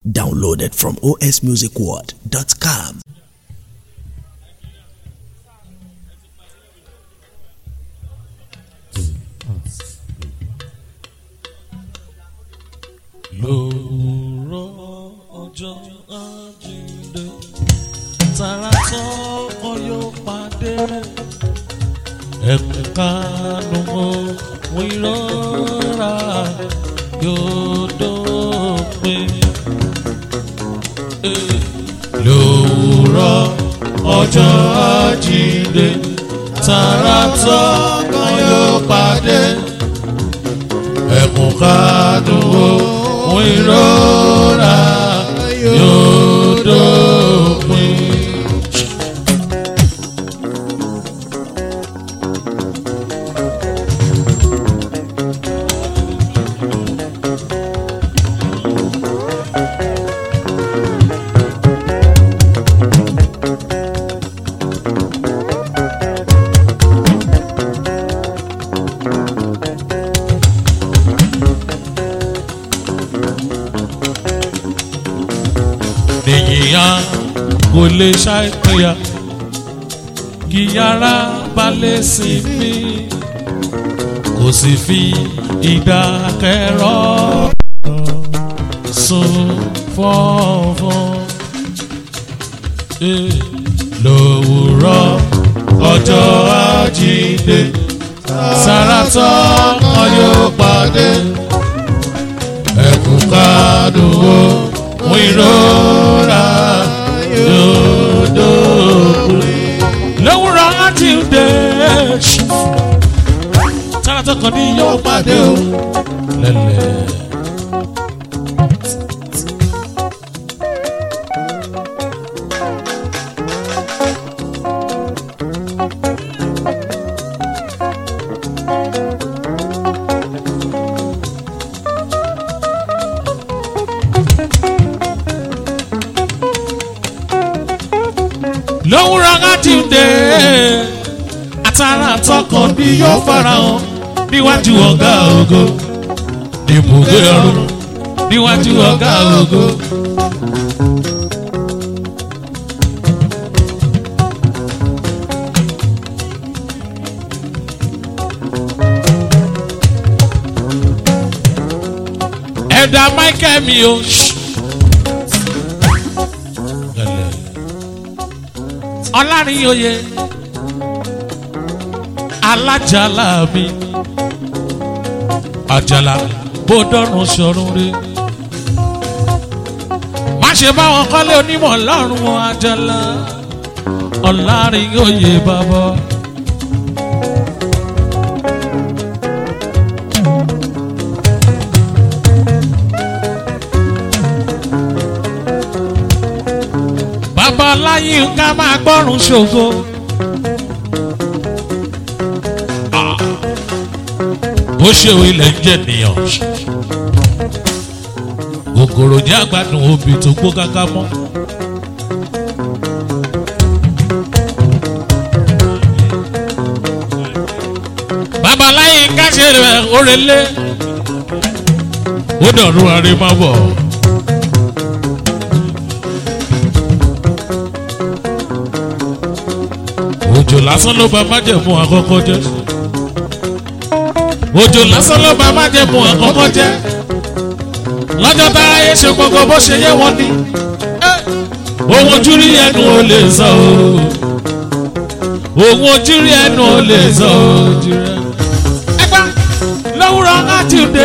Downloaded from osmusicworld.com. lòrọ̀ ọjọ́ àjíǹde tààrà tọkọ yóò pàdé ẹkùn kánú ohun ìrora yóò dópin. lòrọ̀ ọjọ́ àjíǹde tààrà tọkọ yóò pàdé ẹkùn kánú ohun ìrora yóò dópin. nìyíyàn kò lè ṣàìpéyà kí yàrá balẹ̀ sí mi kò sì fi ìdákẹ́rọ́ sùn fọ́nfọ́n. Eh, lòwúrọ̀ ọjọ́ àjíǹde sàràtọ̀ kan yóò pàdé ẹkùn kádùn ó mú ìrora yóò dópin. lówùrọ̀ àjíǹde sàràtọ̀ kan ní yóò pàdé o lẹ́lẹ̀. lówùrọ̀ àjíǹde àtàrà àtọkàn ni yóò farahàn níwájú ọ̀gá ògo ibùgbé ọ̀run níwájú ọ̀gá ògo. ẹ̀dá michael mi o. ọlárin oyè alájàlá mi àjàlá bó dọ́run sọ̀run re má ṣe bá wọn kọ́lé onímọ̀ lọ́rùn wọn àjàlá ọlárin oyè bàbá. bàbá láyé ká máa gbọ́rùn ṣògo. bó ṣe o ilẹ̀ ń jẹ́ nìyàn. kòkòrò jẹ́ àgbàdùn obì tó gbó káká mọ́. bàbá láyé ká ṣe rẹ̀ orelé. ó dọ̀rùn àrèmábọ̀. òjò lásán ló bá májẹ̀mú àkọ́kọ́ jẹ́ òjò lásán ló bá májẹ̀mú àkọ́kọ́ jẹ́ lọ́jọ́ tára yé ṣe gbogbo bó ṣe yẹ wọ́n ní ohun ojú rí ẹnu ò lè sọ o ohun ojú rí ẹnu ò lè sọ o ẹgbẹ́ lówùrọ̀ láti dé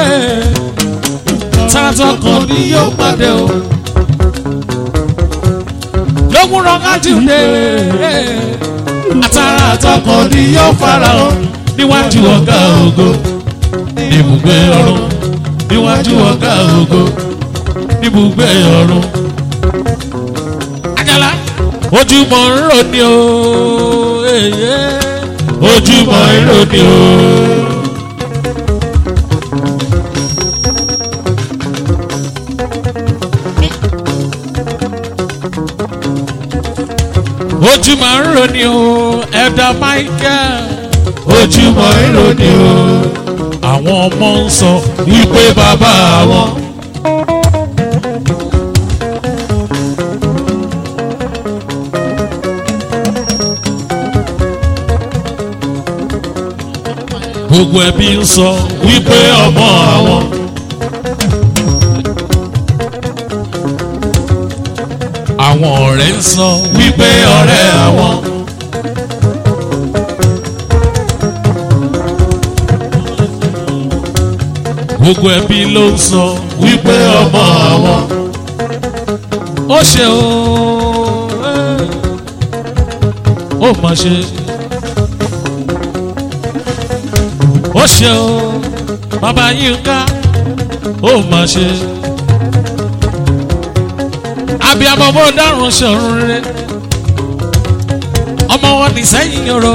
tààtọ̀ kan ni yóò pàdé o lówùrọ̀ láti dé àtàrà àtọkọ ni yóò farahàn níwájú ọ̀gá ògo níbùgbé ọ̀run níwájú ọ̀gá ògo níbùgbé ọ̀run. Àjàlá ojúmọ̀ ń rò ní o èyí ojúmọ̀ ń rò ní o. ojúmọ̀ ń rò ní o ẹ̀dá Michael ojúmọ̀ ń rò ní o. àwọn ọmọ ń sọ wípé bàbá wọn gbogbo ẹbí ń sọ wípé ọmọ àwọn. àwọn ọ̀rẹ́ ń sọ wípé ọ̀rẹ́ àwọn. gbogbo ẹbí ló ń sọ wípé ọmọ àwọn. ó ṣe o ó mà ṣe. ó ṣe o bàbá Yínká ó mà ṣe. abiyamọ bó dárun ṣọ̀run rere ọmọ wọn ní sẹ́yìn yòrò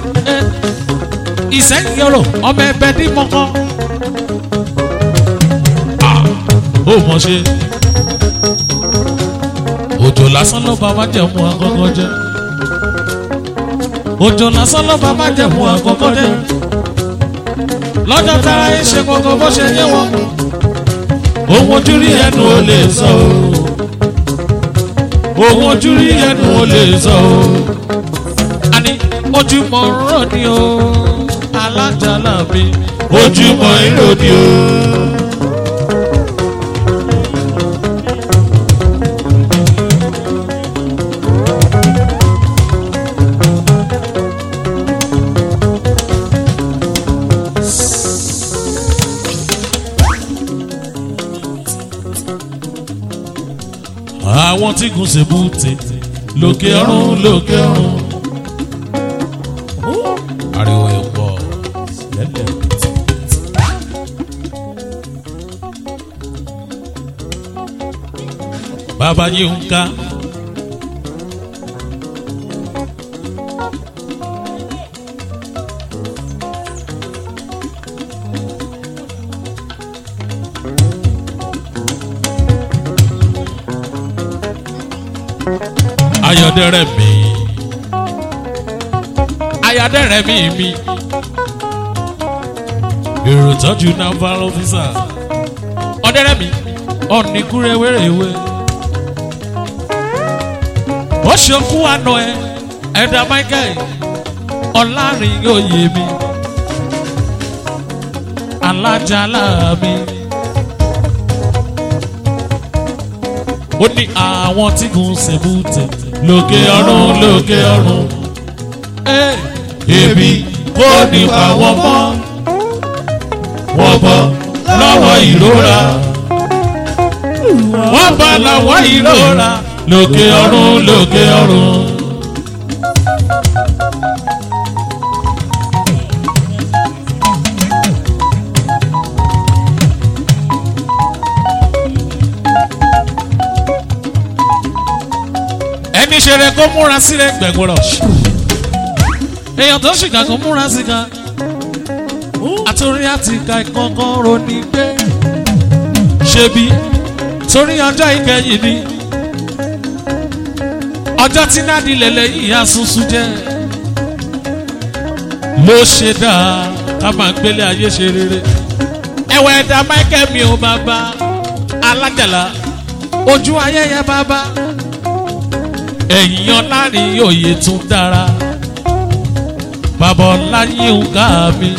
ìsẹ́yìn yòrò ọmọ ẹbẹ ní mọ́kọ́ ó mọ̀ ṣe òjò lásán ló bá má jẹ̀mú àkọ́kọ́ jẹ́ òjò lásán ló bá má jẹ̀mú àkọ́kọ́ jẹ́ lọ́jọ́ tára yín ṣe gbogbo bó ṣe yé wọn ohun ojú rí ẹnu ò lè sọ o ohun ojú rí ẹnu ò lè sọ o àní ojúmọ́ rọ̀ ni o alájàlá mi ojúmọ́ ìrò ni o. àwọn tí kò ṣe bùtè lókè ọ̀run lókè ọ̀run. ariwo yẹn pọ̀ lẹ́lẹ̀. bàbá yìí ń ká. ayọ̀dẹ̀rẹ̀ mi ayọ̀dẹ̀rẹ̀ mi mi èrò tọ́jú naval officer ọ̀dẹ̀rẹ̀ mi ọ̀nìkúrẹ́ wéréwé ó ṣokú àná ẹ ẹ̀dá michael ọ̀làrin yóò yé mi alájàlá mi. ó ní àwọn tí kò ṣèbútẹ lókè ọ̀run lókè ọ̀run. èmi kò ní pa wọ́n mọ́ wọ́n bọ́ lọ́wọ́ ìrora wọ́n bá lọ́wọ́ ìrora lókè ọ̀run lókè ọ̀run. ẹni ṣeré kó múra sílẹ̀ gbẹ̀gbọ̀rọ̀ èèyàn tó ṣìkà kó múra síka àtòrí àti ìka ìkankan ronú gbé ṣebí torí ọjọ́ ìkẹyìn ni ọjọ́ tí nádìí lẹ̀lẹ̀ yìí asunsun jẹ́ ló ṣe dáa ká máa gbélé ayé ṣe rere ẹ̀wẹ̀ ẹ̀dá Michael mi ò bàbá alájàlá ojú ayẹyẹ bàbá ẹ̀yìn ọlárin òye tún dára bàbá ọláyé ń ká mi.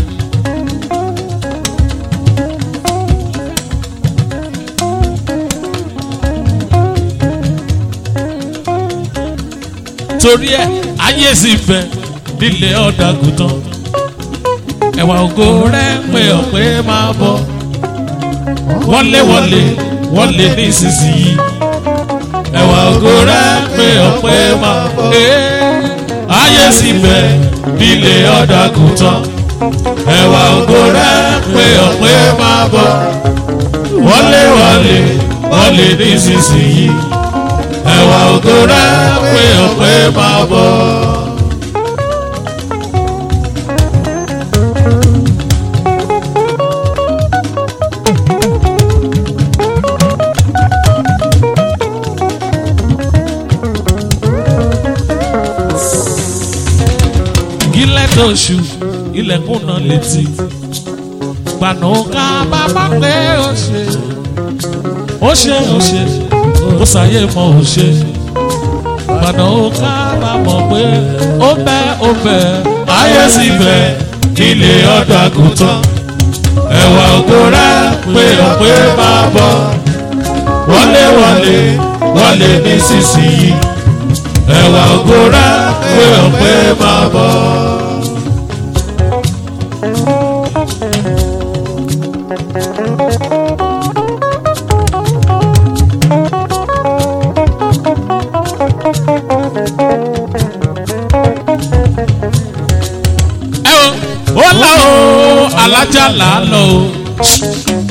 torí ẹ ayé sì bẹ nílé ọ̀dàgùtàn ẹ̀wà ògo rẹ̀ pé ọ̀pẹ́ máa bọ̀ wọlé wọlé wọlé nísinsìnyí ẹwà ògo rẹ pé ọpẹ́ máa bọ̀. ayé sì bẹ nílé ọ̀dàgùtàn ẹwà ògo rẹ pé ọpẹ́ máa bọ̀. wọlé wọlé wọlé nísinsìnyí ẹwà ògo rẹ pé ọpẹ́ máa bọ̀. oṣù ilẹ̀kùn náà létí. Gbànà ká bàbá pé ó ṣe ó ṣe ó ṣe ó ṣàyè mọ ó ṣe. Gbànà ká bàbá pé ó bẹ́ ó bẹ́ ayé sì bẹ́ nílé ọ̀dọ̀ àgùntàn ẹ̀wà ògo rẹ̀ pé ọ̀pẹ máa bọ̀ wọlé wọlé wọlé nísinsìnyí ẹ̀wà ògo rẹ̀ pé ọ̀pẹ máa bọ̀. ẹ o ó là ó alájà là á lọ o.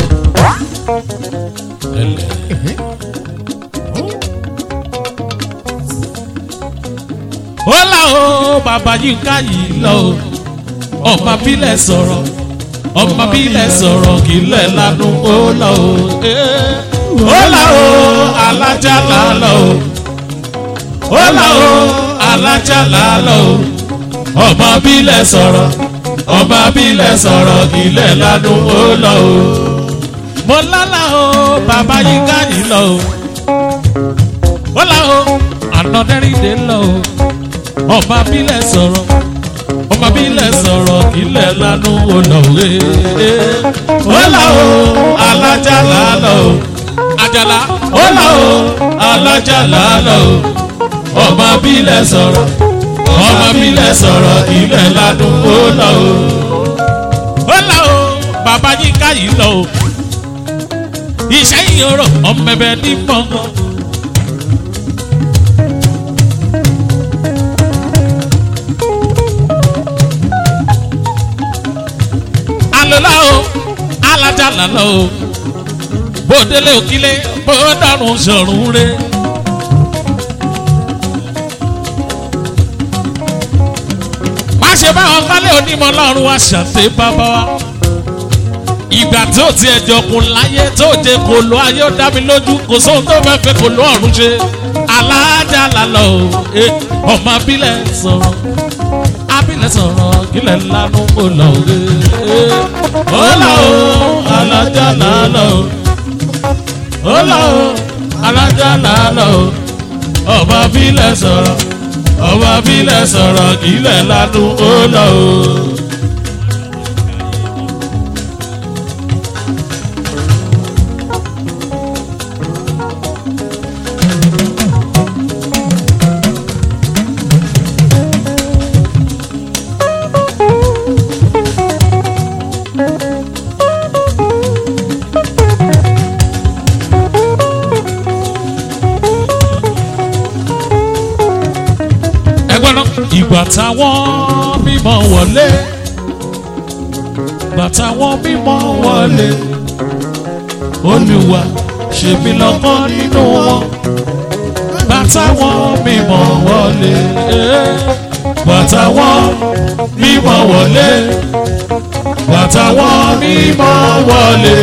ó là ó bàbá yìí ká yìí lọ o ọmọ bílẹ̀ sọ̀rọ̀ ọmọ bílẹ̀ sọ̀rọ̀ kì í lẹ̀ lánú ó lọ o. ó là ó alájà là á lọ o ó là ó alájà là á lọ o ọmọ bílẹ̀ sọ̀rọ̀ ọmọ bílẹ̀ sọ̀rọ̀ ilẹ̀ lánú ó lọ o. mo lálà o bàbá yìí ká yìí lọ o. ó là o ànádẹ́rìndé lọ o. ọmọ bílẹ̀ sọ̀rọ̀ ọmọ bílẹ̀ sọ̀rọ̀ ilẹ̀ lánú ó lọ o. ó là o alájà là lọ o. àjàlá ó là o alájà là lọ o. ọmọ bílẹ̀ sọ̀rọ̀ ọmọ bílẹ̀ sọ̀rọ̀ ilẹ̀ ládùn ó lọ o. ó lọ o bàbá yín ká yìí lọ o. iṣẹ́ ìyọ̀rọ̀ ọmọ ẹ̀bẹ̀ ní mọ́ngàn. alọ́lá o alájà lálọ́ o bó délé òkílé bó dàrún sọ̀rùn rẹ̀. ṣe báwọn kálẹ̀ onímọ̀ lọ́rùn wa ṣàtẹ̀ bàbá wa. ìgbà tó ti ẹjọ́ kun láyé tó jẹ kò lọ ayé ó dá mi lójú kò sóhun tó fẹ́ fẹ́ kò lọ ọ̀run ṣe. alájà lálọ́ o ọmọ abílẹ̀ sọ̀rọ̀ abílẹ̀ sọ̀rọ̀ kílẹ̀ lánú kò lọ òwe. ó là ó alájà lálọ́ o ó là ó alájà lálọ́ o ọmọ abílẹ̀ sọ̀rọ̀ ọmọ abílẹ̀ sọ̀rọ̀ kílẹ̀ lánú ó lọ o. ẹgbọ́n náà ìgbà táwọn mímọ́ wọlé ìgbà táwọn mímọ́ wọlé olùwà ṣèmi lọ́kọ́ nínú wọn ìgbà táwọn mímọ́ wọlé ìgbà táwọn mímọ́ wọlé ìgbà táwọn mímọ́ wọlé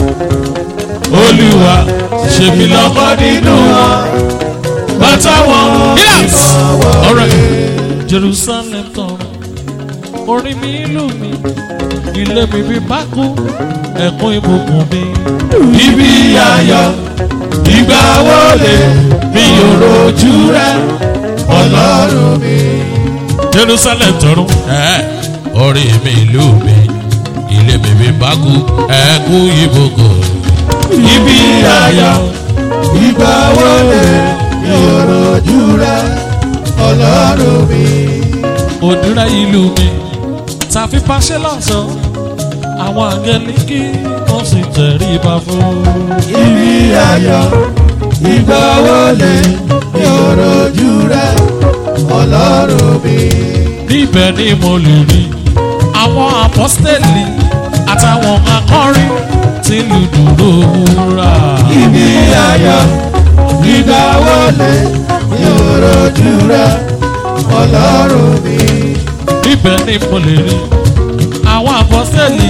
olùwà ṣèmi lọ́kọ́ nínú wọn bàtà wọn. yes alright jerusalem tọrọ orin mi ìlú mi ilé mi bí bákú ẹkún ìbùkún mi. ibi ayọ̀ ìgbà wọlé mi ò rojú rẹ ọlọ́run mi. jerusalem tọrọ orin mi ìlú mi ilé mi bí bákú ẹkún ìbùkún. ibi ayọ̀ ìgbà wọlé ìrọ̀jú rẹ ọlọ́run mi. òdúrà ìlú mi tàfi pàṣẹ lọ́sàn àwọn àgẹ́lì kí wọ́n sì tẹ̀rí ibà fún. ibi ayọ̀ ìgbà wọlé ìrọ̀jú rẹ ọlọ́run mi. níbẹ̀ ni mo lè rí àwọn apọ́sítẹ́lì àtàwọn akọrin tí lù dúró wúrà. ibi ayọ̀ ìgbà wọlé ìrọ̀jú rẹ ọlọ́run mi. níbẹ̀ ni mo lè rí àwọn apọ́sítẹ́lì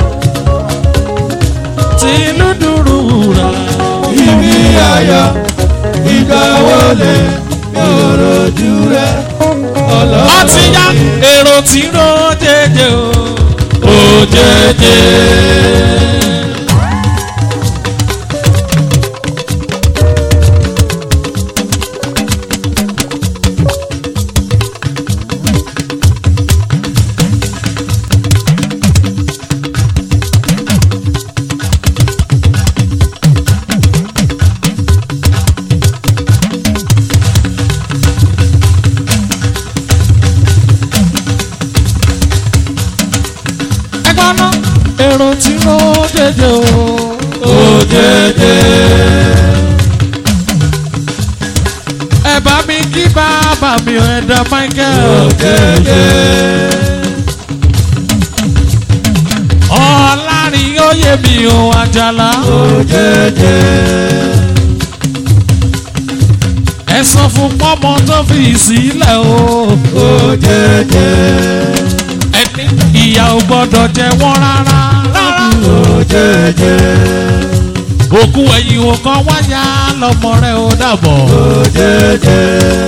tí lù dúró wúrà. ibi ayọ̀ ìgbà wọlé ìrọ̀jú rẹ ọlọ́run mi. ọtí yá èrò tí ró jẹjẹ o. ó jẹjẹ. èrò tí ó jẹjẹ o. òjèjè ẹ bá mi kí bàbá mi ẹ̀dá michael. òjèjè ọ̀làrin oyè mi ò àjàlá. òjèjè ẹ sọ fún pọ́mọ tó fi sílẹ̀ o. òjèjè ẹni ìyá ò gbọ́dọ̀ jẹ wọ́n rárá. rárá. òjèjè òkú ẹ̀yìn ò kan wáyà lọ́mọ rẹ̀ ó dàbọ̀. òjèjè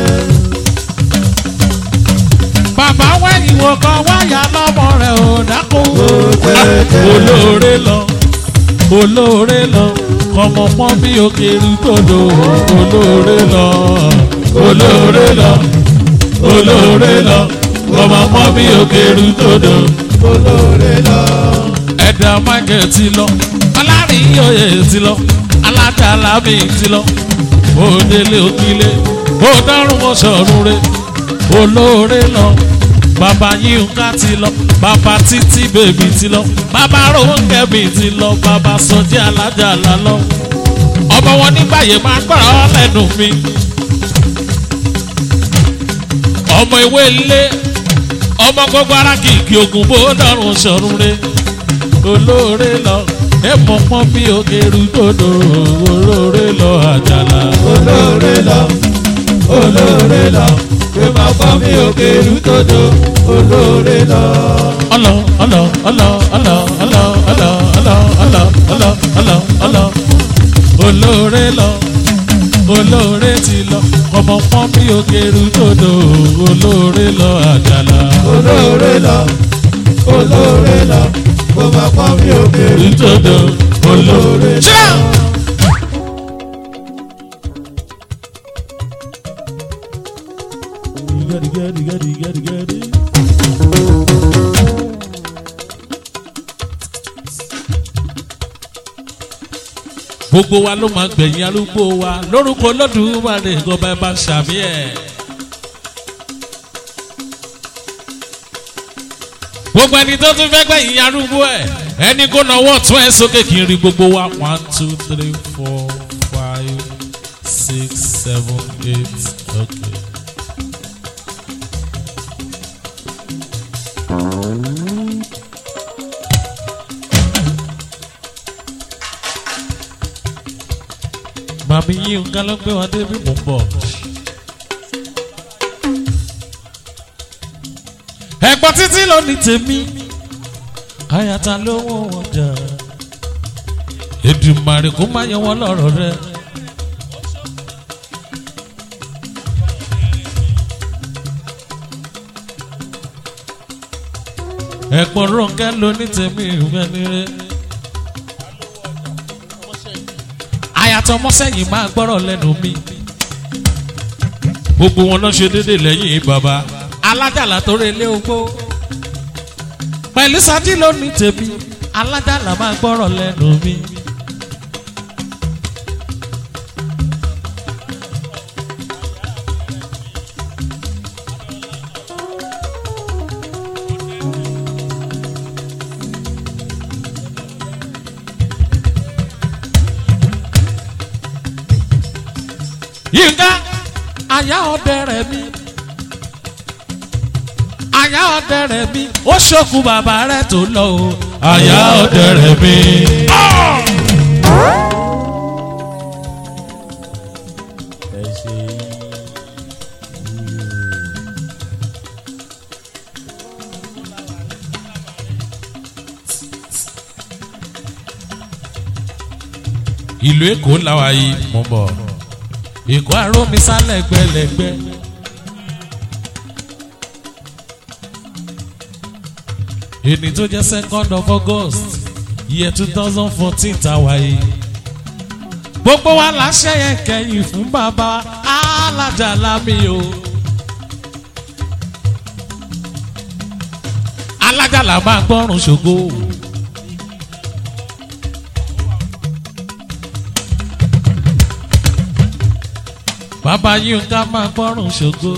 bàbá wẹ̀yìn ò kan wáyà lọ́mọ rẹ̀ ó dákú. òjèjè olóore lọ olóore lọ kọmọ pọ́n bí òkèrú tòdò olóore lọ olóore lọ olóore lọ kọmọ pọ́n bí òkèrú tòdò olóore lọ ẹ̀dá michael ti lọ alárìíyòye ti lọ aládàlámì ti lọ òdèlé òkìlẹ̀ òdàrún ọ̀ṣọ́run rẹ̀ olóore lọ bàbá yínká ti lọ bàbá títí bèbí ti lọ bàbá rónkẹ́mi ti lọ bàbá sọjí alájàlá lọ ọmọ wọn nígbàyè máa gbọ́rọ̀ lẹ́nu mi ọmọ ìwé ilé ọmọ gbogbo ara kìkì ogun bó dọ̀rùn sọ̀rùn re olóore lọ ẹ mọ̀ pọ́n bí òkèrú tòdò olóore lọ àjàlá. olóore lọ olóore lọ pé máa bá mi òkè rútòdò olóore lọ. ọlọ ọlọ ọlọ ọlọ ọlọ ọlọ ọlọ ọlọ ọlọ ọlọ ọlọ olóore lọ olóore ti lọ ọmọ pọ́n bí òkèrú tòdò olóore lọ àjàlá. olóore lọ olóore lọ pé máa bá mi òkè tòdò olóore lọ. Gẹ́dí gẹ́dí gẹ́dí gẹ́dí gẹ́dí. gbogbo wa ló máa gbẹ̀yìn arúgbó wa lórúkọ Olódùmarè ìjọba ẹ bá ṣàmì ẹ̀. gbogbo ẹni tó tún fẹ́ gbẹ̀yìn arúgbó ẹ̀ ẹni kó náwó tún ẹ̀ sókè kí n rí gbogbo wa one two three four five six seven eight okay. màmí yín nǹkan ló gbé wọn débi mò ń bọ̀. ẹ̀gbọ́n títí ló ní tèmi àyàtà lówó wọn jà Èdùmàrè kó má yẹ wọn lọ́rọ̀ rẹ. ẹ̀gbọ́n Rónkẹ́ ló ní tèmi ìwé ni rẹ. àyàtọ̀ ọmọsẹ́yìn máa gbọ́rọ̀ lẹ́nu mi. gbogbo wọn lọ ṣe déédé lẹ́yìn bàbá alájàlá tó relé ogbó. pẹ̀lú sátí ló ní tèmi alájàlá máa gbọ́rọ̀ lẹ́nu mi. yínká àyà ọ̀dẹ̀rẹ̀ mi àyà ọ̀dẹ̀rẹ̀ mi ó ṣòkú bàbá rẹ̀ tó lọ o àyà ọ̀dẹ̀rẹ̀ mi. ìlú èkó làwa yìí mọ̀ bọ̀ èkó àrómi sálẹ̀ gbẹlẹ̀gbẹ́. èní tó jẹ́ second of august year two thousand fourteen tàwa yìí. gbogbo wa la ṣẹ́yẹ kẹ́yìn fún bàbá alájàlá mi o. alájàlá máa gbọ́rùn ṣògo. bàbá yínká máa gbọ́rùn ṣògo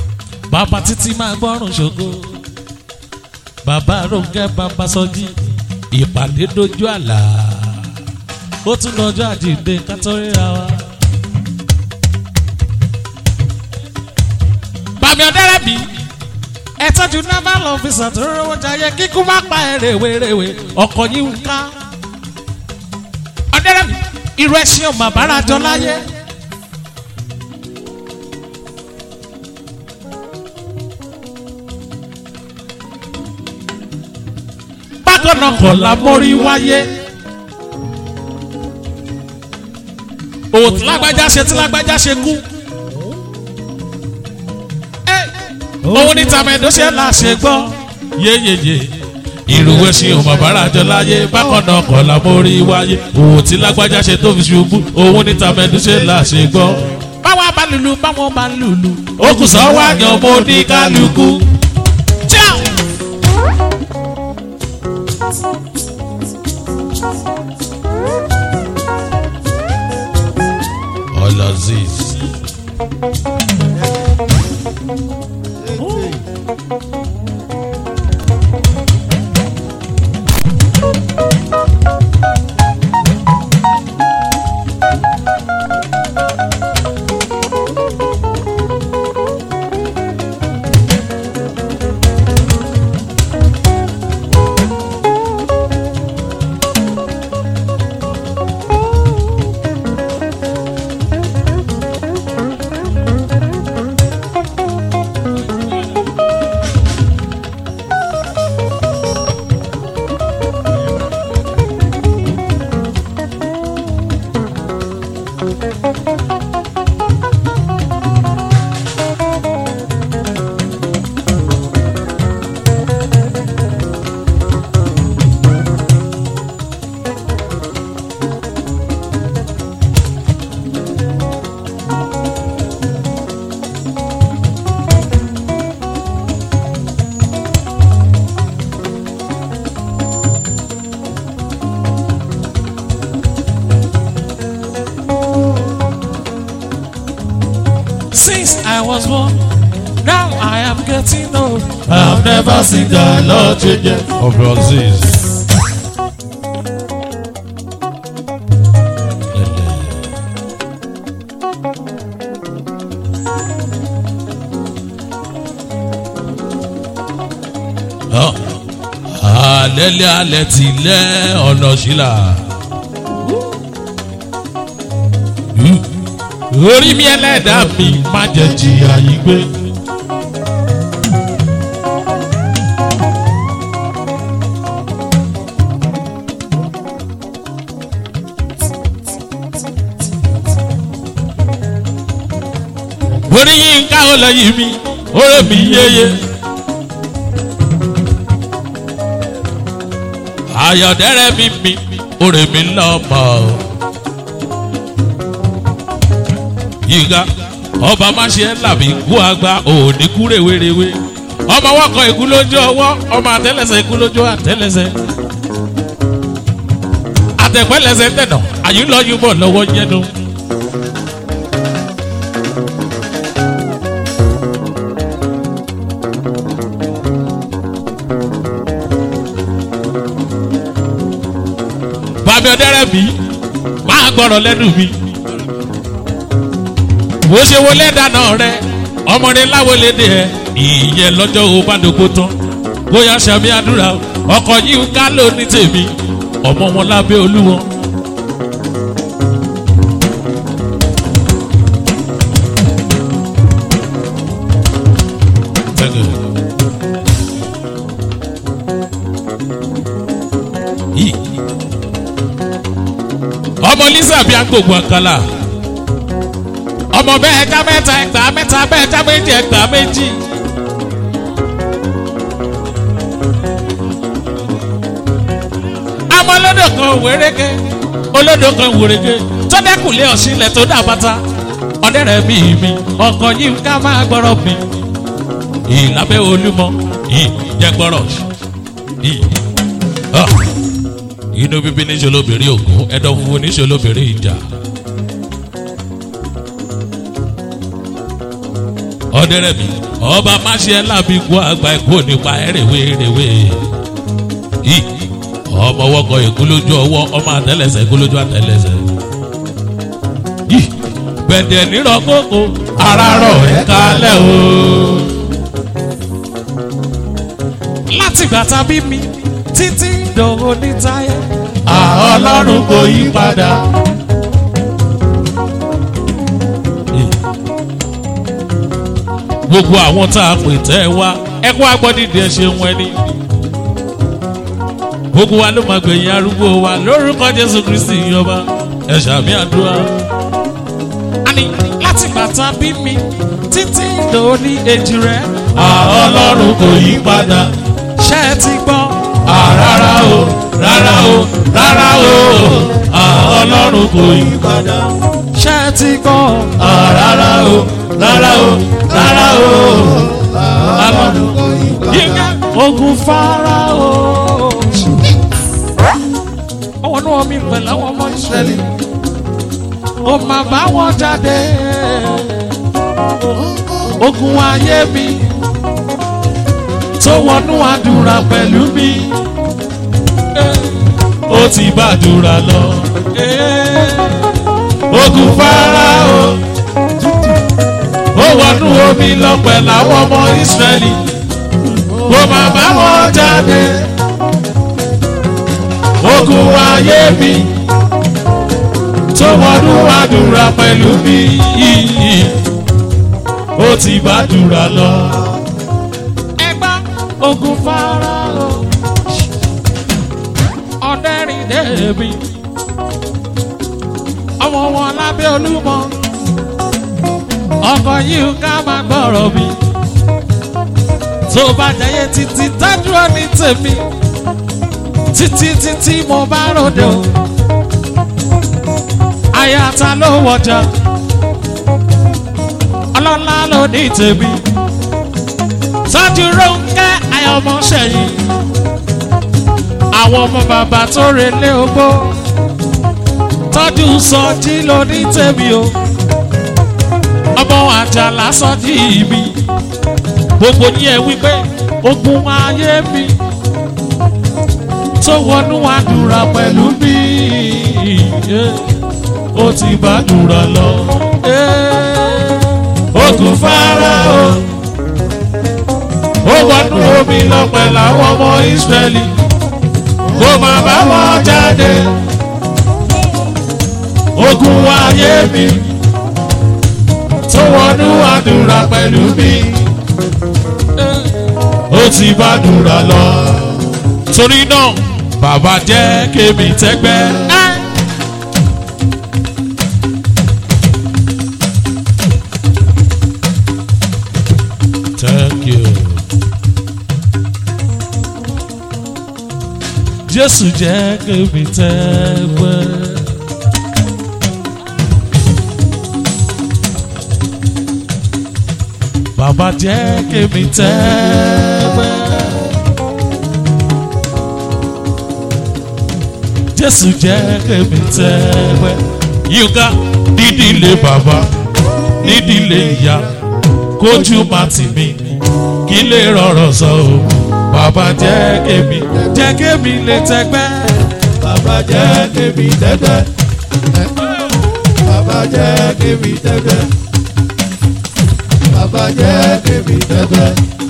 bàbá títí máa gbọ́rùn ṣògo bàbá rónkẹ́ bàbá sọjí ìpàdé dojú àlà ó tún dọjọ́ àjíǹde ká tó ríra wa. bàmí ọ̀dẹ́rẹ́bì ẹ tọ́jú naval officer tó rówó jayé kíkú má pa ẹ̀ rèwerèwe ọkọ̀ yìí ń ká. ọ̀dẹ́rẹ́bì irú ẹṣin ò mà bára jọ láyé. bákan náà kọ̀ la mórí wáyé. òtún lágbájá ṣe tí lágbájá ṣe kú. òun ní tàmẹ̀dó ṣe là ṣe gbọ́. yéyéyé ìrùwé ṣe ò mọ̀ bára jọ láyé bákan náà kọ̀ la mórí wáyé. òun tí lágbájá ṣe tó fi ṣubú òun ní tàmẹ̀dó ṣe là ṣe gbọ́. báwa bá lulu báwọn bá lulu. ó kù sọ wá yan mo ní kálukú. Ciao. Olaziz. Since I was born, now I am getting old. I've never seen the Lord change Of Olaziz. Alẹ́lẹ́ alẹ́ ti lẹ́ ọ̀nà sílà. Orí mi ẹlẹ́dàá mi má jẹ́ jìyà yìí gbé. orí yín ká ó lẹ́yìn mi oré mi yéye. ayọ̀dẹ́rẹ́ mi mi oré mi lọ́mọ. yíga ọba má ṣe ń làbí kú àgbà òní kú rèwerèwe ọmọ wọkọ ikú lójú ọwọ́ ọmọ àtẹlẹsẹ ikú lójú àtẹlẹsẹ àtẹpẹlẹsẹ tẹnà àyùlọyún bọ lọ́wọ́ yẹnu. bàbá ọdẹrẹ mi máa gbọ́rọ̀ lẹ́nu mi. bó ṣe wọlé dáná rẹ ọmọdé láwọlédè ẹ ìyẹn lọ́jọ́ o bá dògbò tán bóyá sàmì àdúrà ọkọ̀ yìí ń ká ló ní tèmi ọmọ wọn lábẹ́ olúwọn. Thank you. Yìí ọmọ lisa bí agbègbè àkàlà ọmọ bẹ́ẹ̀ ẹja mẹ́ta ẹgbàá mẹ́ta bẹ́ẹ̀ ẹja méjì ẹgbàá méjì. àmọ́ olódò kan wéréke olódò kan wéréke tó dẹ́kùnlé ọ̀sìnlẹ̀ tó dà bàtà ọ̀dẹ́rẹ̀ mi mi ọkọ̀ yìí ká máa gbọ́rọ̀ mi ìlàbẹ́ olúmọ ìjẹgbọ́rọ̀ yìí inú bíbí níṣẹ́ lóbìnrin ògún ẹ̀dọ̀ funfun níṣẹ́ lóbìnrin ìjà. ọ̀dẹ́rẹ́ mi ọba máṣe lábí kú àgbà ẹ̀kú nípa ẹ̀rẹ̀wé rẹ̀wé. ọmọ wọkọ èkó lójú ọwọ́ ọmọ àtẹlẹsẹ̀ èkó lójú àtẹlẹsẹ̀ yìí bẹ̀dẹ̀ nírọ̀ kókó ara rọ̀ ẹ̀ kalẹ̀ o. láti ìgbà tá a bí mi títí dòwò ní táyé àwọn ọlọ́run kò yí padà. gbogbo àwọn tá a pè tẹ́ ẹ wá ẹ kó agbọ́dìdì ẹ ṣeun ẹni. gbogbo wa ló máa gbẹ̀yìn arúgbó wa lórúkọ jésù kristi yọba ẹ ṣàmì àdúrà. àní láti bàtà bí mi títí lóní èjì rẹ. àwọn ọlọ́run kò yí padà. ṣé ẹ ti gbọ́. rárá o rárá o rárá o àwọn ọlọ́run kò yí padà. ṣé ẹ ti gbọ́. rárá o rárá o rárá o ọlọ́run kò yí padà. yíká ogun fara o. ọwọ́ náà mi pẹ̀lú àwọn ọmọ ìṣẹ̀lẹ̀ ó máa bá wọn jáde ogun ayé mi tó wọnú àdúrà pẹ̀lú mi ó ti bá àdúrà lọ ogun Fáráò ó wọnú omi lọ pẹ̀lú àwọn ọmọ Ísírẹ́lì ó máa bá wọn jáde ogun ayé mi tó wọnú àdúrà pẹ̀lú mi ó ti bá àdúrà lọ. ẹgbẹ́ ogun Fáráò ọ̀dẹ́rìn dẹ́bi ọmọ wọn lábẹ́ olúmọ ọkọ̀ yìí ká máa gbọ́rọ̀ mi tó bá jẹyẹ títí tájú ọ ní tèmi títí títí mo bá ròde o ayata ló wọjà ọlọ́lá ló ní tèmi tọ́jú rónkẹ́ ayọ̀mọ́sẹ̀yìn àwọn ọmọ bàbá tó relé ogbó tọ́jú sọjí ló ní tèmi o ọmọ àjàlá sọjí mi gbogbo ní ẹ wípé ogun ayé mi tó wọnú àdúrà pẹ̀lú mi. Yeah ó ti bá dùrọ̀ lọ. Ogun Fáráò ó wọnú omi lọ pẹ̀lú àwọn ọmọ Ísírẹ́lì kó má bá wọn jáde. Ogun ayé mi tó wọnú àdúrà pẹ̀lú mi. Ó ti bá dùrọ̀ lọ. Torí náà bàbá jẹ́ kémi tẹ́gbẹ́. Thank you. Jésù jẹ́ kémi tẹ́gbẹ́. Bàbá jẹ́ kémi tẹ́gbẹ́. Jésù jẹ́ kémi tẹ́gbẹ́. Yínká nídìílé bàbá nídìílé ìyá kójú má tì mí kí lè rọrọ̀ sọ o bàbá jẹ́ kémi jẹ́ kémi lè tẹ́gbẹ́. Bàbá jẹ́ kémi tẹ́gbẹ́. Bàbá jẹ́ kémi tẹ́gbẹ́. Bàbá jẹ́ kémi tẹ́gbẹ́.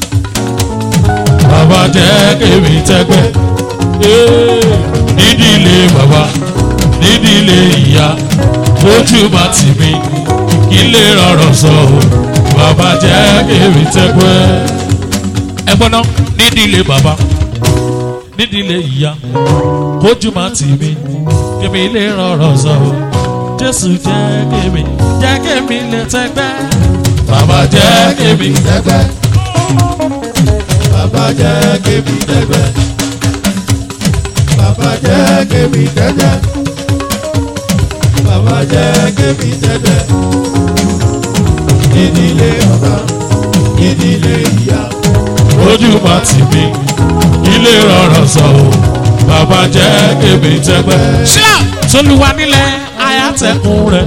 bàbá jẹ́ kémi tẹ́gbẹ́. Ee, nídìílé bàbá nídìílé ìyá kójú má tì mí kí lè rọrọ̀ sọ o bàbá jẹ́ kémi tẹ́gbẹ́. ẹ gbọ́dọ̀ nídìílé bàbá nídìílé ìyá kójú má tì mí kémi lè rọrọ̀ sọ o jésù jẹ́ kémi jẹ́ kémi lè tẹ́gbẹ́. bàbá jẹ́ kémi tẹ́gbẹ́. Bàbá jẹ́ kémi tẹ́gbẹ́. Bàbá jẹ́ kémi tẹ́gbẹ́. Bàbá jẹ́ kémi tẹ́gbẹ́. Ìdílé ọba, ìdílé ìyá. ojú má tì mí ilé rọrọ sọ o bàbá jẹ́ kémi tẹ́gbẹ́. ṣíà tolúwa nílẹ̀ ayátẹ̀kùn rẹ̀.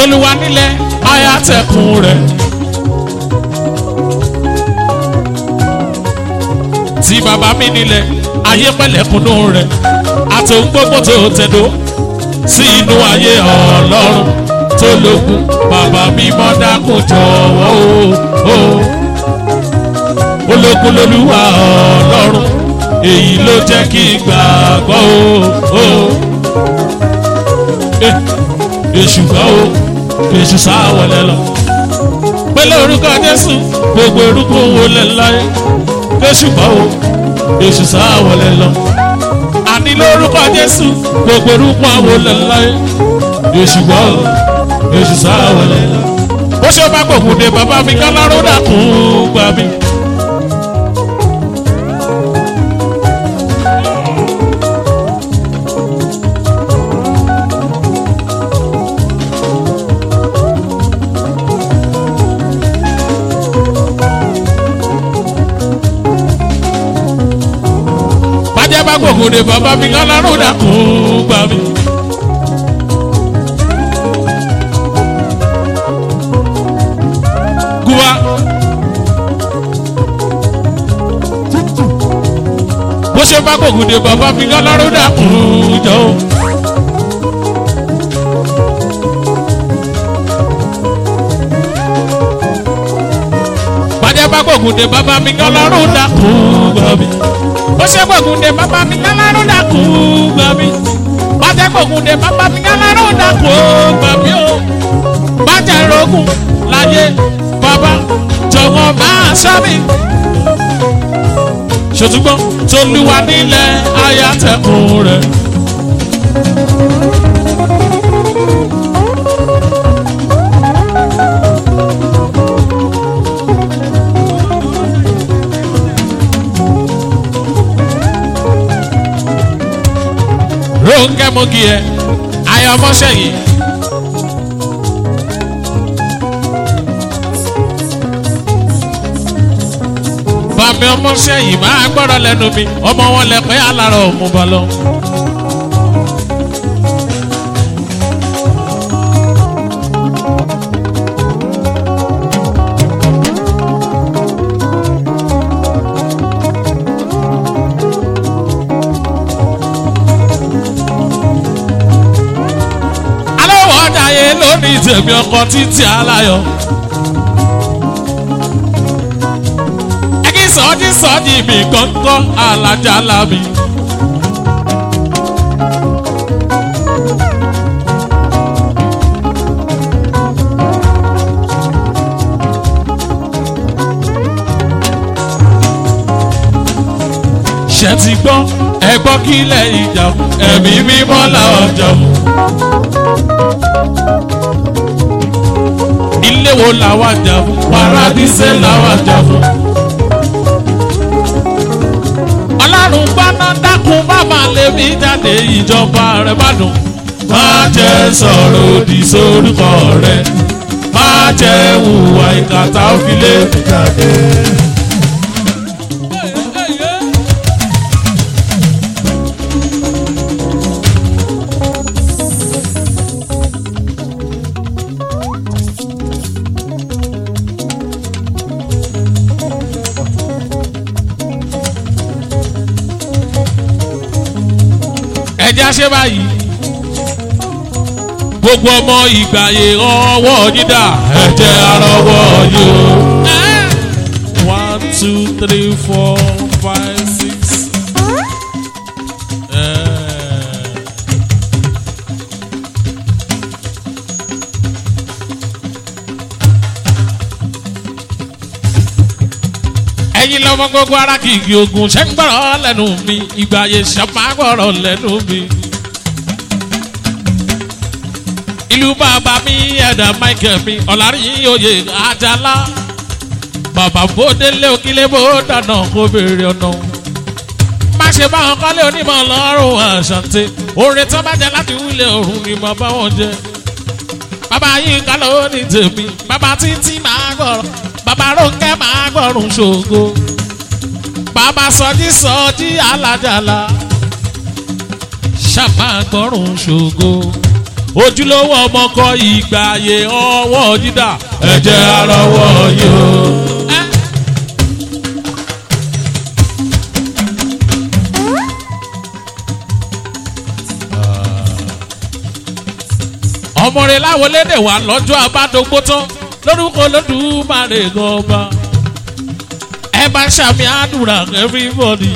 tolúwa nílẹ̀ ayátẹ̀kùn rẹ̀. tí bàbá mi nílẹ̀ ayé pẹ̀lẹ́kùnú rẹ̀ àtòun gbogbo tó tẹ̀dó sí inú ayé ọlọ́run tó lókun bàbá mi mọ́ dákun jọ̀wọ́ o. ológun lolúwa ọlọ́run èyí ló jẹ́ kí n gbàgbọ́ o. èṣù gbọ́ o èṣù sáwọlẹ̀ lọ. pẹ̀lú orúkọ jésù gbogbo orúkọ wo lẹ̀ láyé èṣù gbọ́ o èṣù sáwọlẹ̀ lọ. àní lórúkọ jésù gbogbo orúkọ wo lẹ̀ láyé èṣù gbọ́ o èṣù sáwọlẹ̀ lọ. ó ṣe bá gbòkúndé bàbá mi káláró dàkún gbà mí. bàjẹ́ bá gbòkúndé bàbá mi káláró dàkún gbà mí. Guwa. bó ṣe bá gbòkúndé bàbá mi káláró dàkún jọ. bàjẹ́ bá gbòkúndé bàbá mi káláró dàkún gbà mí ó ṣe gbògùndé bàbá mi káláró dàkú gbà mí bàjẹ́ gbògùndé bàbá mi káláró dàkú gbà mí o bàjẹ́ rogun láyé bàbá jọ̀wọ́ máa sọ mi. ṣòtúgbọ́n tolúwa nílẹ̀ ayátẹ̀kùn rẹ̀. Rónkẹ́ Mogi ẹ̀ ayọ̀ ọmọṣẹ́ yìí. Bàmí ọmọṣẹ́ yìí máa gbọ́dọ̀ lẹ́nu mi, ọmọ wọn lẹ pé alárọ̀ mú bọ́ lọ. Aláwọ̀ ọ̀dàyé lónìí tèmi ọkọ̀ títí aláyọ̀. Ẹ̀kí sọ́ọ́dí sọ́ọ́dí mi kọ́ńkọ́ alájà lábì. ṣe ti gbọ́ ẹ gbọ́ kí lẹ́yìn ìjà fún ẹ̀mí mímọ́ làwọn jà fún. ilé wo làwọn jà fún paradíṣẹ́ làwọn jà fún. ọlọ́run gbaná dákun bàbá lèmi jáde ìjọba rẹ̀ bá dùn. má jẹ́ sọ̀rọ̀ òdì sórúkọ rẹ̀ má jẹ́ hùwà ìkàtà òfìlẹ̀ jáde. ẹjẹ́ ṣe báyìí gbogbo ọmọ ìgbàyè ọwọ́ yín dà ẹ̀jẹ̀ arọwọ́ yìí o. one two three four five six. Eh. ẹ̀yin lọ́mọ gbogbo ara kìkì ogun ṣẹ́ ń gbọ́rọ̀ lẹ́nu mi ìgbàyè ṣẹ́ máa gbọ́rọ̀ lẹ́nu mi ìlú bàbá mi ẹ̀dá michael mi ọ̀làrin oyè àjàlá bàbá bòdélé òkìlé bó dáná kó béèrè ọ̀nà má ṣe bá wọn kọ́lé onímọ̀ lọ́rùn àṣàǹtẹ̀ orin tó bá jẹ láti wílé òrùn ni mo bá wọn jẹ bàbá yìí ká ló ní tèmi bàbá títí máa gbọ́rọ̀ bàbá rónkẹ́ máa gbọ́rùn ṣògo bàbá sọjí sọjí alájàlá ṣàmà gbọ́rùn ṣògo ojúlówó ọmọ kọ ìgbà ayé ọwọ́ dídà ẹ̀jẹ̀ arọwọ́ yóò. ọmọ rẹ láwọn lédè wà lọ́jọ́ abádógbó tán lórúkọ lódùmarè gọba ẹ bá ṣàmì àdúrà everybody.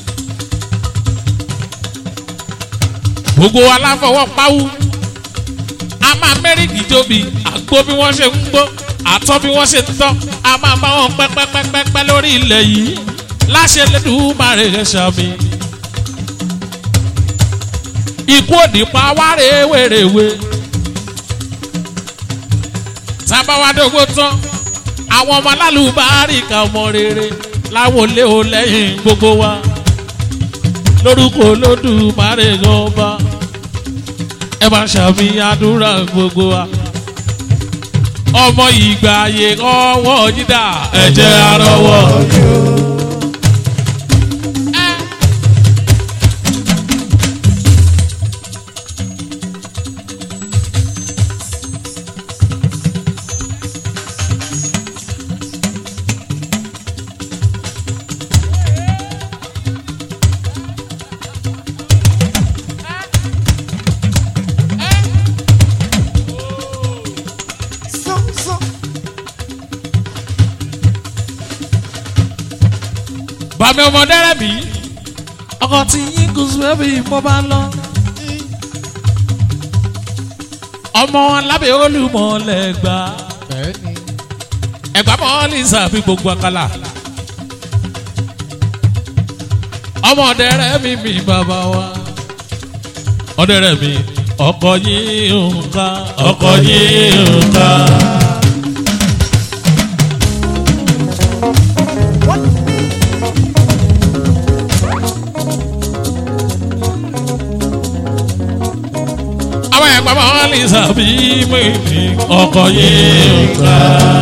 gbogbo aláfọwọ́ pawú a máa mẹ́rìndì tóbi àgbo bí wọ́n ṣe ń gbó àtọ́ bí wọ́n ṣe ń tọ́ a máa bá wọn pẹ́pẹ́pẹ́pẹ́ lórí ilẹ̀ yìí láṣẹ lẹ́dùnmáre rẹ̀ ṣàmì. ikú òdì pa wá rèwerèwe tábàwádógó tán àwọn ọmọ alálùbárí ka ọmọ rere láwọn olé o lẹ́yìn gbogbo wa lórúkọ olódùmarè ọba ẹ máa ṣàmì àdúrà gbogbo wa ọmọ ìgbà ayé ọwọ́ yídà ẹ̀jẹ̀ arọwọ́. bàmí ọmọdé rẹ bí ọkọ tí yín kò sùn ẹbí mo bá lọ. ọmọ lábẹ́ olùmọ̀lẹ̀ gbà ẹ̀gbá mọ́lì sàbí gbogbo àkàlà. ọmọdé rẹ mi mi bàbá wa ọdẹ rẹ mi ọkọ yín nǹkan ọkọ yín nǹkan. àwọn ẹ̀gbọ́n máa ń lè sàbí mímí ọkọ̀ yìí ká.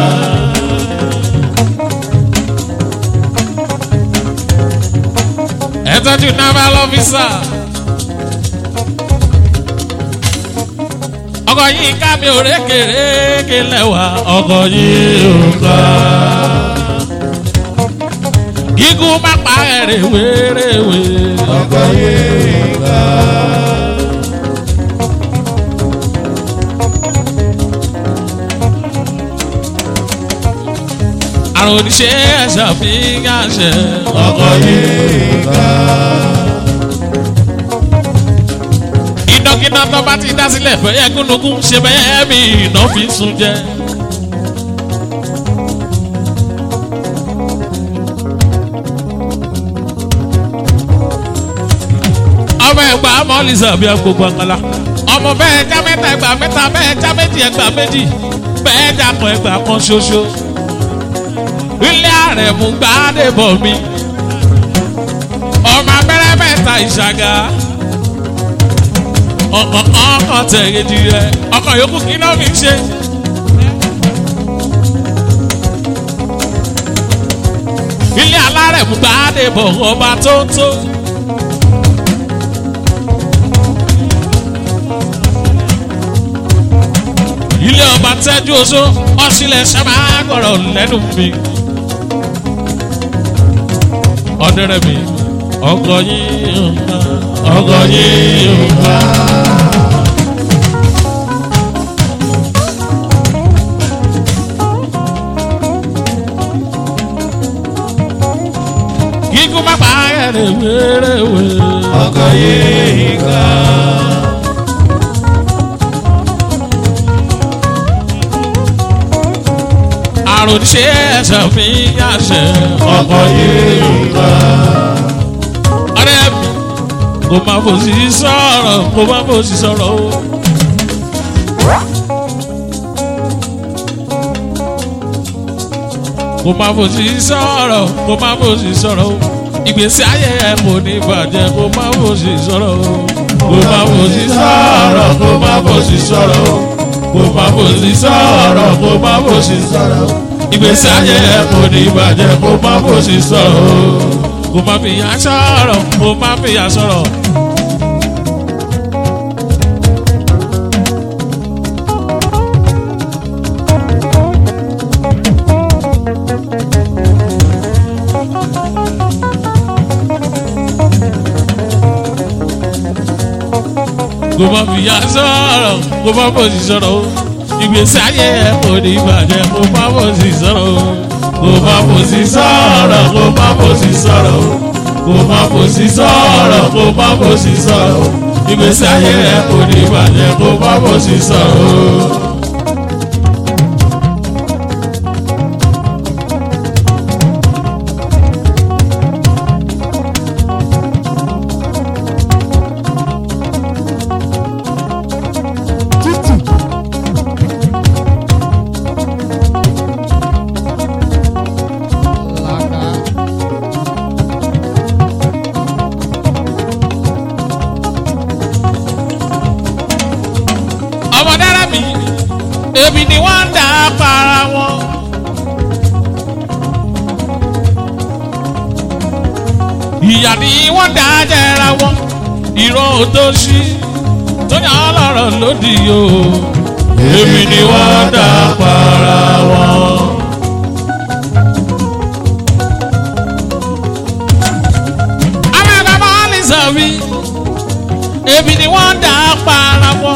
ẹ tọ́jú naval officer. ọkọ̀ yìí ká mi ò rékèrékè lẹ́wà ọkọ̀ yìí ká. gígùn má pa ẹ̀rẹ̀ wéréwé. ọkọ̀ yìí ká. àrùn oníṣẹ́ ṣàfihàn ṣe ọkọ̀ yìí ká. ìnákiná tó bá ti dá sílẹ̀ fẹ́yẹ́ gúnugún ṣe bẹ́ẹ̀ mi iná fi sun jẹ. ọmọ ẹgbà mọ́lìsà bí agbègbè àkàlà ọmọ bẹ́ẹ̀ já mẹ́ta ẹgbà mẹ́ta bẹ́ẹ̀ já méjì ẹgbà méjì bẹ́ẹ̀ já kan ẹgbà kan ṣoṣo ilé ààrẹ mú gbáàdé bọ̀ mi ọmọ abẹ́rẹ́ mẹ́ta ìṣàgà ọkọ̀ ọkọ̀ tẹ̀yẹ̀dì rẹ̀ ọkọ̀ yòókù kí ló fi ṣe. ilé alárẹ̀ mú gbáàdé bọ̀ ọba tó tó. ilé ọba tẹ́jú oṣó ọ̀sílẹ̀ sábà gbọ̀rọ̀ lẹ́nu mi. ọ̀dẹ̀rẹ̀ mi ọkọ̀ yìí nǹkan ọkọ̀ yìí nǹkan. kíkún má pa ẹ̀rẹ̀ wéréwé. ọkọ̀ yìí ká. àrùn ṣe ẹ̀sẹ̀ fi yàṣẹ. ọkọ̀ yìí ká. ọ̀rẹ́ mi kò má fòsì sọ̀rọ̀ kò má fòsì sọ̀rọ̀ o. kò má fòsì sọ̀rọ̀ kò má fòsì sọ̀rọ̀ o. ìgbésí ayé ẹ kò ní bàjẹ́ kò má fòsì sọ̀rọ̀ o. kò má fòsì sọ̀rọ̀ kò má fòsì sọ̀rọ̀ o. kò má fòsì sọ̀rọ̀ kò má fòsì sọ̀rọ̀ o. ìgbésí ayé ẹ kò ní bàjẹ́ kò má fòsì sọ̀rọ̀ o. kò má fìyà sọ̀rọ̀ kò má fìyà sọ̀rọ̀. kò má fìyà sọ̀rọ̀ kò má fòsì sọ̀rọ̀ o ìgbésí ayé ẹ kò ní ìbàjẹ́ kò má fòsì sọ̀rọ̀ o kò má fòsì sọ̀rọ̀ kò má fòsì sọ̀rọ̀ o kò má fòsì sọ̀rọ̀ kò má fòsì sọ̀rọ̀ o ìgbésí ayé ẹ kò ní ìbàjẹ́ kò má fòsì sọ̀rọ̀ o. ọmọ dára mi èmi ni wọ́n ń dà á para wọn. ìyá ni wọ́n dà á jẹra wọn ìran òtòṣì tó yàn án lọ́rọ̀ lódì o èmi ni wọ́n dà á para wọn. àwọn ẹ̀ka máa ń lè sọ wí èmi ni wọ́n dà á para wọn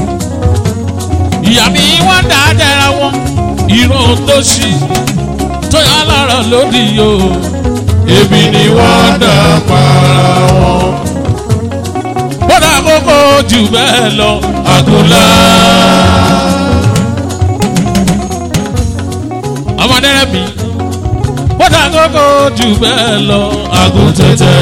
ìyá mi wọ́n dà á jẹra wọn ìran tó ṣí tó yà lọ́rọ̀ lódì o èmi ni wọ́n dà á para wọn. bọ́dà kókó jù bẹ́ẹ̀ lọ àgùnlá. ọmọdé rẹ mi bọ́dà kókó jù bẹ́ẹ̀ lọ àgùntẹ̀tẹ̀.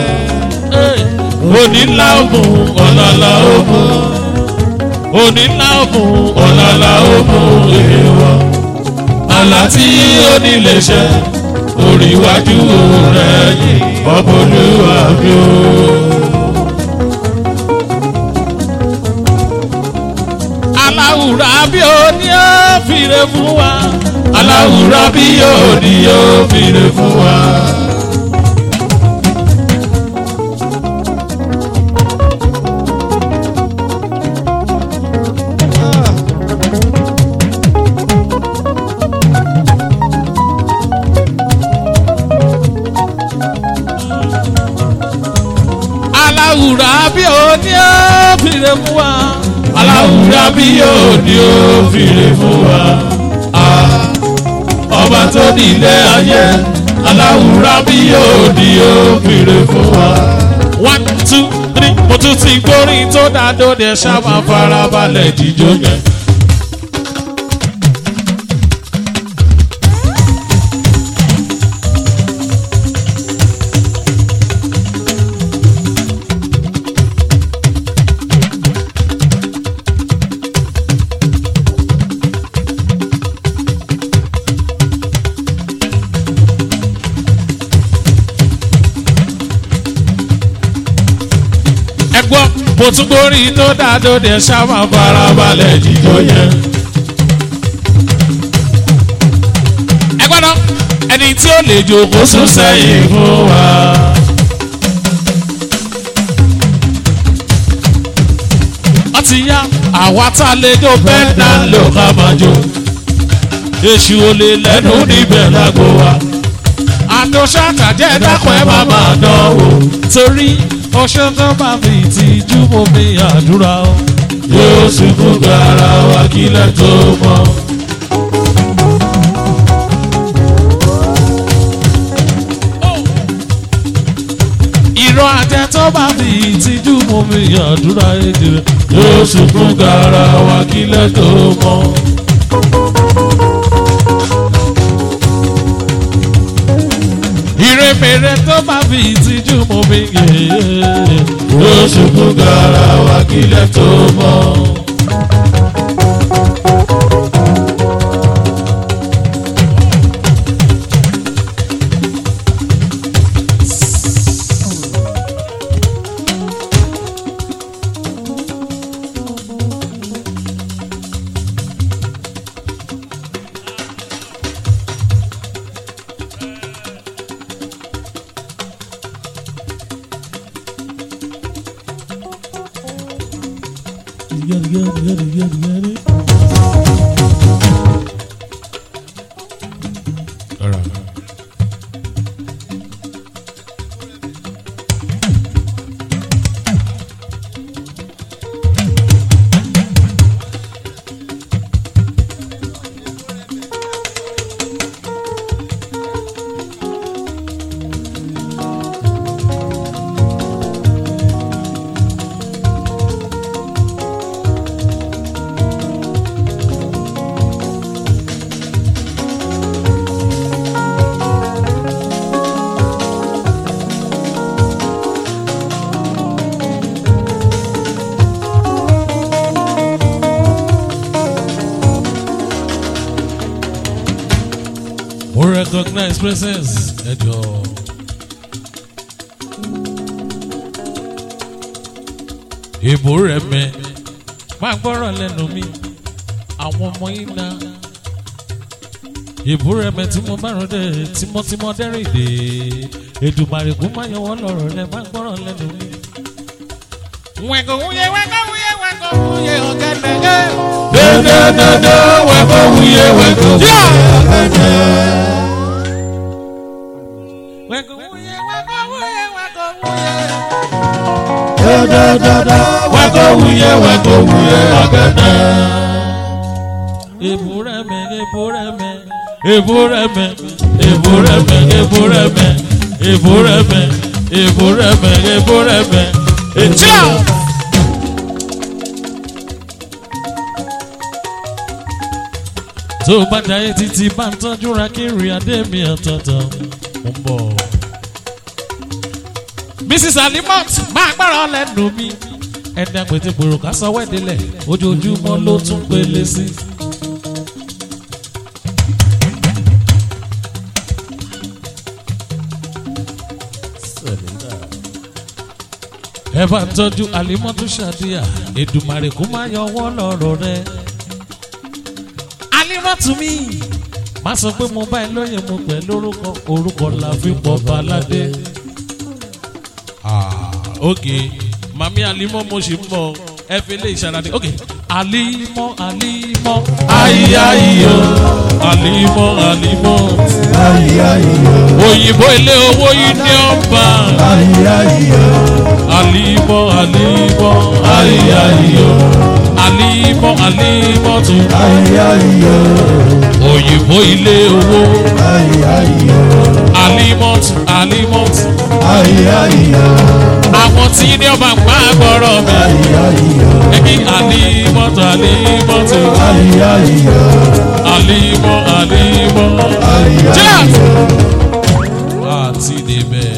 onílà ògùn ọ̀làlà ògùn onílà ògùn ọ̀làlà ògùn èèwọ̀ àlá tí ó nílé ṣẹ orí iwájú rẹ̀ yìí ọbọlúwa mi o. aláwùrà bí ó ní ó fìrè fún wa aláwùrà bí ó ní ó fìrè fún wa. aláwùrà bí ó ní ó fìrè fún wa. aláwùrà bí ó ní ó fìrè fún wa. Ah, ọba tó ní ilé ayé aláwùrà bí ó ní ó fìrè fún wa. one two three mo tún ti gbórin tó dá dóde ṣá máa farabalẹ̀ jíjó yẹn. ẹ gbọ́ mo tún gbórí tó dádóde ṣáwá farabalẹ̀ jíjó yẹn. ẹ gbọ́dọ̀ ẹni tí ó lè jòkó sún sẹ́yìn fún wa. wọ́n ti yá àwa tá a lè jó bẹ́ẹ̀ náà lò ká máa jó. èṣù ò lè lẹ́nu níbẹ̀ lágbo wa àdóṣà tàjẹ́ dákun ẹ má máa dánwò torí ọṣẹ tó bá fi ìtìjú mo fi àdúrà o. yóò ṣubú gara wa kílẹ̀ tó mọ́. ìrọ̀ àjẹ tó bá fi ìtìjú mo fi àdúrà èdè rẹ̀ yóò ṣubú gara wa kílẹ̀ tó mọ́. ìrèmèrè tó bá fi ìtìjú mú mi yé. yóò ṣubú gara wa kílẹ̀ tó mọ́. recognize presence ẹ jọ. ìbò rẹ̀ mẹ́ máa gbọ́rọ̀ lẹ́nu mi àwọn ọmọ yìí na ìbò rẹ̀ mẹ́ tí mo bá rún dé tímọ́tímọ́ dẹ́rìn dé Èdùmàrè kó má yọ wọ́n lọ́rọ̀ rẹ̀ máa gbọ́rọ̀ lẹ́nu mi. wẹ̀kọ̀ wúyẹ wẹ̀kọ̀ wúyẹ wẹ̀kọ̀ wúyẹ ọ̀gẹ̀dẹ̀. Dẹ́dẹ́dẹ́dẹ́ wẹ́kọ̀ wúyẹ wẹ́kọ̀ wúyẹ ọ̀gẹ̀dẹ̀. wẹ̀kọ̀ wúyẹ wẹ̀kọ̀ wúyẹ wẹ̀kọ̀ wúyẹ. Dẹ́dẹ́dẹ́dẹ́ wẹ́kọ̀ wúyẹ wẹ́kọ̀ wúyẹ ọ̀gẹ̀dẹ̀. Ebureme, ebureme, ebureme, ebureme, ebureme, ebureme, ebureme, ebureme, etia. tó bá jayé títí bá ń tọ́jú ra kiri adé mi ọ̀tọ̀ọ̀tọ̀ mo ń bọ̀. Mrs. Alimot máa gbára lẹ́nu mi ẹni àpètèpèrò ká sọ wẹ́dẹ́lẹ̀ ojoojúmọ́ ló tún pélé sí. ẹ bá ń tọ́jú Alimọ́tú Ṣàdíyà Èdùmàrè kó má yọ ọwọ́ lọ́rọ̀ rẹ. Alimọ́tú mi má sọ pé mo bá ẹ lóye mo pẹ̀ lórúkọ orúkọ la fi pọ̀ baládé. ok mami Alimọ́ mo ṣì ń bọ̀ ẹ fi lè ṣàlàyé ok Alimọ́ Alimọ́ ayiyayiyo Alimọ́ Alimọ́ òyìnbó ilé owó Union Bank. Alimọ alimọ ayiyayiyo alimọ alimọ tún òyìnbó ilé owó alimọ tún alimọ tún àwọn tí ní ọba ń pa gbọ́rọ̀ mi ẹbí alimọ tún alimọ tún alimọ alimọ jẹ́ àti débẹ̀.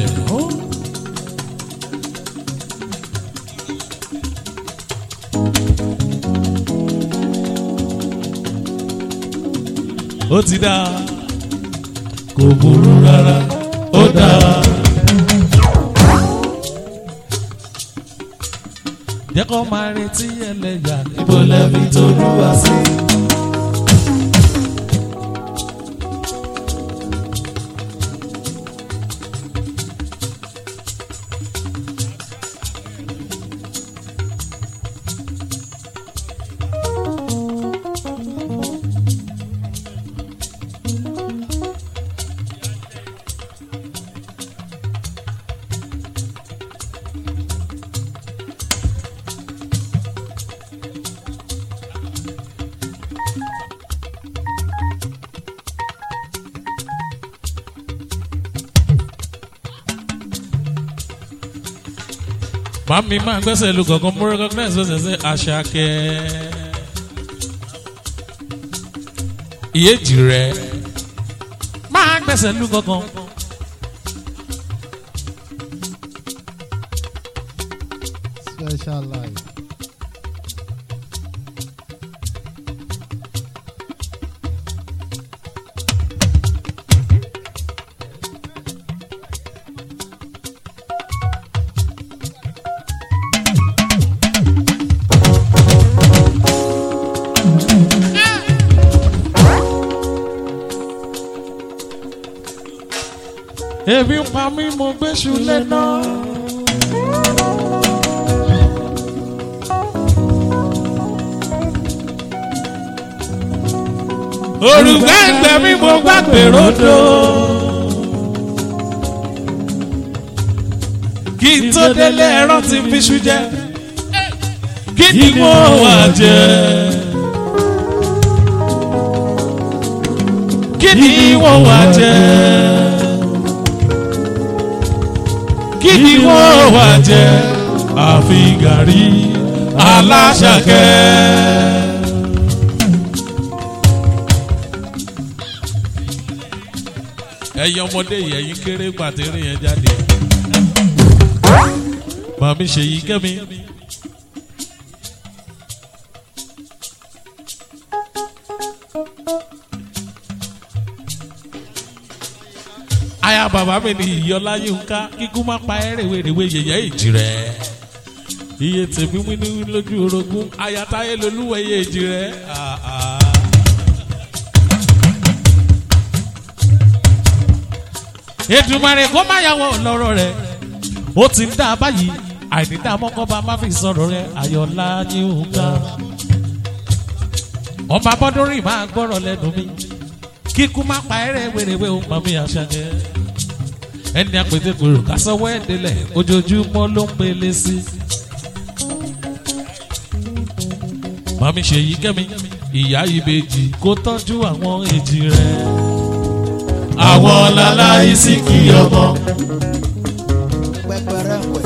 ó ti dá kò burú rárá ó dá. jẹ́ kó máa retí ẹlẹ́yà níbo lẹ́bi tó lúwa sí. Mami máa gbẹ́sẹ̀ lu kankan mo recognize gbẹ́sẹ̀ sí Àṣàkẹ́. Ìyéjì rẹ̀ máa gbẹ́sẹ̀ lu kankan. Special life. Ebi ń pa mí mo gbéṣu lẹ́nà. Òrùka ẹgbẹ́ mi mo gbàgbé rodo. Kí n tó délé ẹran ti fi ṣu jẹ. Kí ni mo wà jẹ? Kí ni wọ́n wà jẹ? kí ni wọ́n wá jẹ àfi gàrí aláṣàkẹ́. ẹ̀yin ọmọdé yìí ẹ̀yin kéré gbàtẹ́rì yẹn jáde. màmí ṣèyí kẹ́mi. bàbá mi ní ìyọlá yínká kíkú má pa ẹ́ rèwerèwe yẹ̀yẹ́ ìjì rẹ̀ iye tèmi wínú lójú orogún ayatáyé lolúwẹ̀yẹ ìjì rẹ̀. Ah, ah. Èdùmàrè kó má yàwó lọ́rọ̀ rẹ̀ ó ti ń dá a báyìí àìnídá mọ́kànbá má fi sọ̀rọ̀ rẹ̀ ayọ̀lá yínká ọba bọ́dúnrìn máa gbọ́rọ̀ lẹ́nu mi kíkú má pa ẹ̀rẹ̀ wèrèwé ó mọ̀ mí àṣàkẹ́ ẹni àpètè kúrò kásánwó ẹ̀dẹ́lẹ̀ ojoojúmọ́ ló ń pele sí. màmí ṣèyí kẹ́mi ìyá ìbejì kó tọ́jú àwọn èjì rẹ̀. àwọn láláì sí kí ọmọ. pẹpẹrẹ wẹ.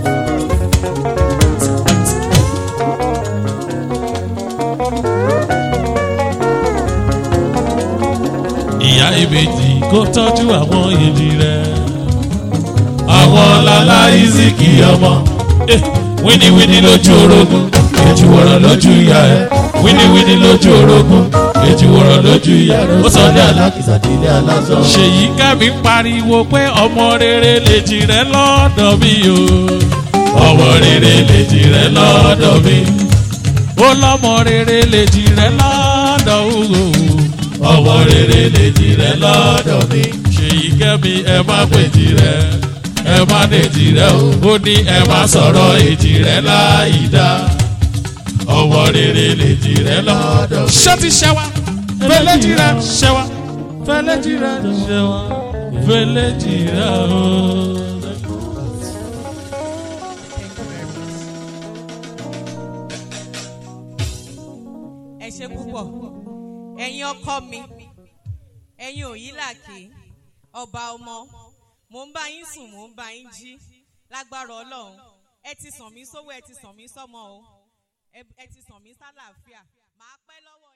ìyá ìbejì kó tọ́jú àwọn èjì rẹ̀. àwọn láláì sí kí ọmọ. Eh, wíníwíní lójú orogún èjì wọ̀rọ̀ lójú ìyá ẹ̀. wíníwíní lójú orogún èjì wọ̀rọ̀ lójú ìyá rẹ̀. Ó sọ ní alákìsà délé aláṣọ. ṣèyí kẹ́mi pariwo pé ọmọ rere lèjì rẹ̀ lọ́dọ̀ mi o. ọmọ rere lèjì rẹ̀ lọ́dọ̀ mi. ó lọ́mọ rere lèjì rẹ̀ lọ́dọ̀ o. ọmọ rere lèjì rẹ̀ lọ́dọ̀ mi. ṣèyí kẹ́mi ẹ má pèjì rẹ̀ ẹ má dèjì rẹ̀ o. ó ní ẹ má sọ̀rọ̀ èjì rẹ̀ láì dá. ọmọ rere lèjì rẹ̀ lọ́dọ̀ mi. ṣé ti ṣẹ wa fẹlẹ́jì rẹ̀ ṣẹ wa fẹlẹ́jì rẹ̀ ṣẹ wa fẹlẹ́jì rẹ̀ o. ẹ ṣe púpọ̀ ẹ̀yin ọkọ mi ẹ̀yin òyìnlàkè ọba ọmọ mò ń bá yín sùn mò ń bá yín jí lágbára ọlọ́run ẹ ti sàn mí sówó ẹ ti sàn mí sọ́mọ o ẹ ẹ ti sàn mí sálàáfíà màá pẹ́ lọ́wọ́.